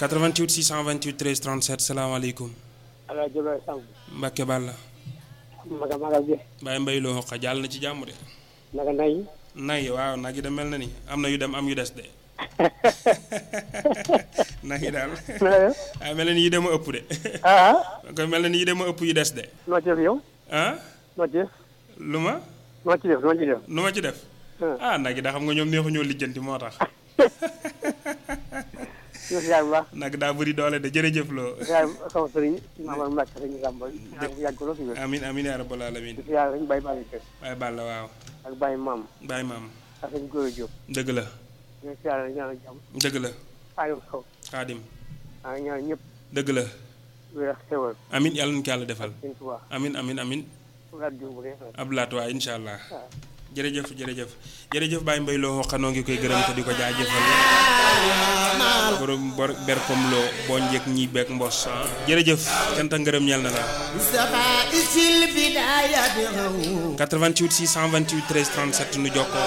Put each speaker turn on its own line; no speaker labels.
88 628 13 37 salaamaaleykum.
ala jëloon Samb.
Mbacke Balla.
maga maga bi.
Baye Mbaye loo xoqa jàll na ci jàmm de.
naka nay.
nay waaw nag yi de mel na ni am na yu dem am yu des de. nag yi daal. ah mel na ni yi dem a ëpp de.
ah.
kon mel na ni yi dem a ëpp yu des de.
noo ci def yow.
ah.
noo ci def.
lu ma.
noo ci def noo ci def.
nu ma ci def. ah nag yi da xam nga ñoom neexu ñoo lijjanti moo tax.
ñu si yaay bu baax.
nag daa bëri doole de jërëjëf loo.
yaay sama sëriñ Mamadou Mbacke sëriñ Samba. yàgg ko lool si wér.
amin amin yaa rabbal alamin
si yaay lañ Baye Balla Kër.
Baye Balla waaw.
ak Baye Maam.
Baye maam.
ak sëñ Gora Diop.
dëgg la.
ñu si yaay lañ ñaanal jàmm.
dëgg la.
Aliou Sow.
xaadim.
ah ñaan ñëpp.
dëgg la.
wér ak xewal.
amin yàlla na ko yàlla defal.
sëñ Tuubaa.
amin amin amin
Abdoulaye Diouf bu dee.
Abdoulaat waa incha allah.
waaw.
jërëjëf jërëjëf jërëjëf Baye Mbaye loo xanoo ngi koy gërëm te di ko jaajëfal borom bor berkom loo boo njëkk ñi beeg mbos ah jërëjëf cant ak ngërëm ñeel na la 88 628 13 37 nu jokkoo